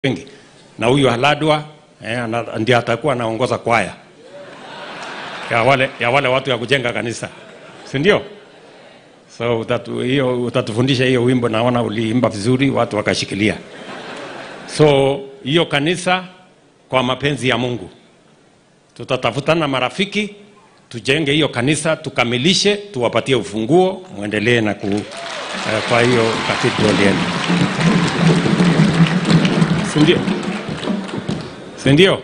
wengi na huyu Haladwa eh, ana- ndiye atakuwa anaongoza kwaya ya wale, ya wale watu ya kujenga kanisa, si ndio? So utatu, hiyo utatufundisha hiyo wimbo, naona uliimba vizuri, watu wakashikilia. So hiyo kanisa kwa mapenzi ya Mungu tutatafutana marafiki, tujenge hiyo kanisa, tukamilishe, tuwapatie ufunguo, muendelee na ku, eh, kwa hiyo cathedral yenu, si ndio? Si ndio?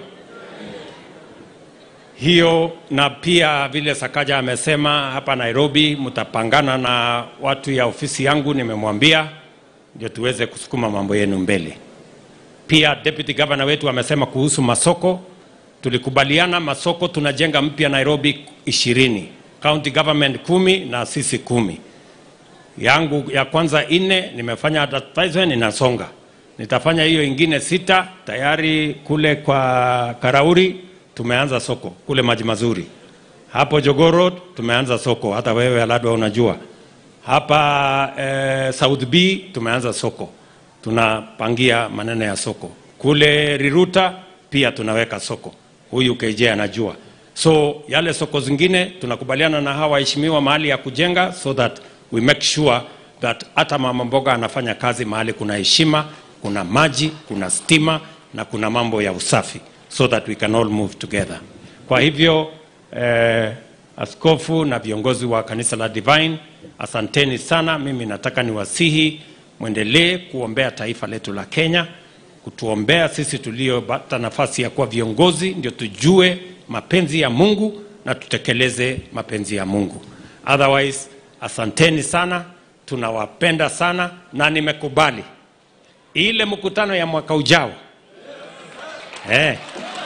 hiyo na pia vile Sakaja amesema hapa Nairobi, mtapangana na watu ya ofisi yangu, nimemwambia ndio tuweze kusukuma mambo yenu mbele. Pia deputy governor wetu amesema kuhusu masoko, tulikubaliana masoko tunajenga mpya Nairobi ishirini, county government kumi na sisi kumi. Yangu ya kwanza nne nimefanya advertisement inasonga, nitafanya hiyo ingine sita tayari kule kwa Karauri tumeanza soko kule maji mazuri hapo Jogoo Road tumeanza soko, hata wewe Aladwa unajua hapa eh, South B tumeanza soko, tunapangia maneno ya soko kule Riruta pia tunaweka soko, huyu KJ anajua. So yale soko zingine tunakubaliana na hawa waheshimiwa mahali ya kujenga, so that we make sure that hata mama mboga anafanya kazi mahali kuna heshima, kuna maji, kuna stima na kuna mambo ya usafi, so that we can all move together. Kwa hivyo eh, askofu na viongozi wa kanisa la Divine, asanteni sana. Mimi nataka niwasihi mwendelee kuombea taifa letu la Kenya, kutuombea sisi tuliopata nafasi ya kuwa viongozi, ndio tujue mapenzi ya Mungu na tutekeleze mapenzi ya Mungu. Otherwise, asanteni sana, tunawapenda sana na nimekubali ile mkutano ya mwaka ujao eh.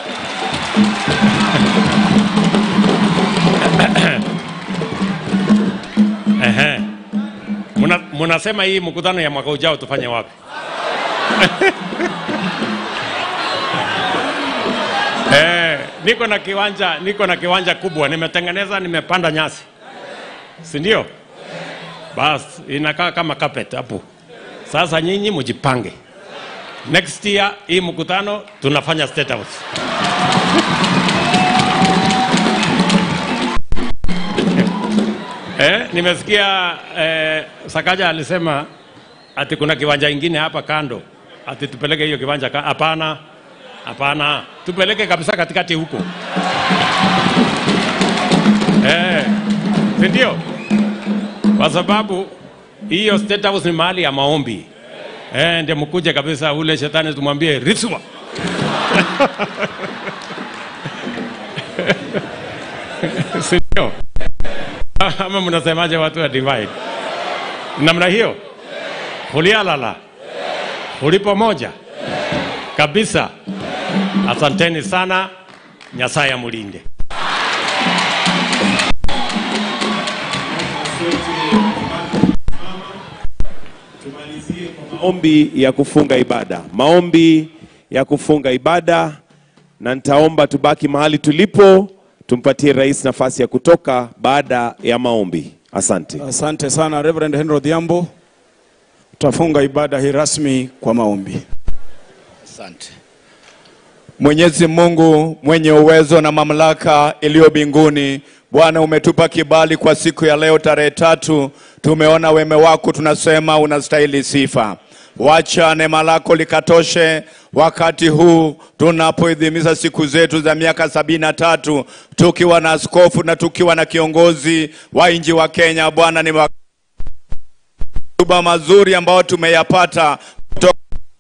Ehe. Muna, munasema hii mkutano ya mwaka ujao tufanye wapi? eh, niko na kiwanja, niko na kiwanja kubwa nimetengeneza, nimepanda nyasi, si ndio? Bas, inakaa kama carpet hapo. Sasa nyinyi mjipange, next year hii mkutano tunafanya State House. Eh, nimesikia eh, Sakaja alisema ati kuna kiwanja ingine hapa kando, ati tupeleke hiyo kiwanja. ka- Hapana, hapana, tupeleke kabisa katikati huko eh, si ndio? Kwa sababu hiyo State House ni mahali ya maombi eh, ndio mkuje kabisa, ule shetani tumwambie riswa si ndio? ama mnasemaje watu wa divine namna hiyo hulialala huli pamoja kabisa asanteni sana nyasaye amulinde Tumalizie kwa maombi ya kufunga ibada, maombi ya kufunga ibada, na nitaomba tubaki mahali tulipo, tumpatie rais nafasi ya kutoka baada ya maombi. Asante. Asante sana Reverend Henry Odhiambo. Tutafunga ibada hii rasmi kwa maombi. Asante. Mwenyezi Mungu mwenye uwezo na mamlaka iliyo mbinguni, Bwana umetupa kibali kwa siku ya leo tarehe tatu. Tumeona wema wako, tunasema unastahili sifa. Wacha neema lako likatoshe wakati huu tunapoidhimisha siku zetu za miaka sabini na tatu tukiwa na askofu na tukiwa na kiongozi wa nchi wa Kenya. Bwana ni makuba mazuri ambayo tumeyapata kutoka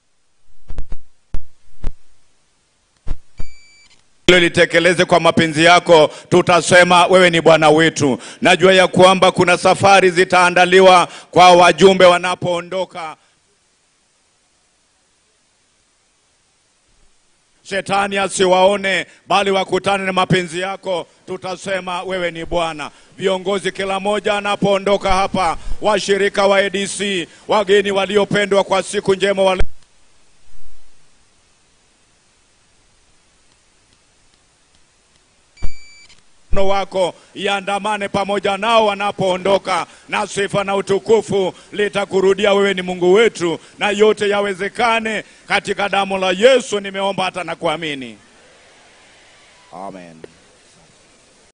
hilo litekeleze kwa mapenzi yako, tutasema wewe ni Bwana wetu. Najua ya kwamba kuna safari zitaandaliwa kwa wajumbe wanapoondoka. Shetani asiwaone bali wakutane na mapenzi yako, tutasema wewe ni Bwana. Viongozi kila mmoja anapoondoka hapa, washirika wa ADC, wageni waliopendwa kwa siku njema wale mkono wako iandamane pamoja nao wanapoondoka, na sifa na utukufu litakurudia wewe. Ni Mungu wetu, na yote yawezekane katika damu la Yesu. Nimeomba hata na kuamini, amen.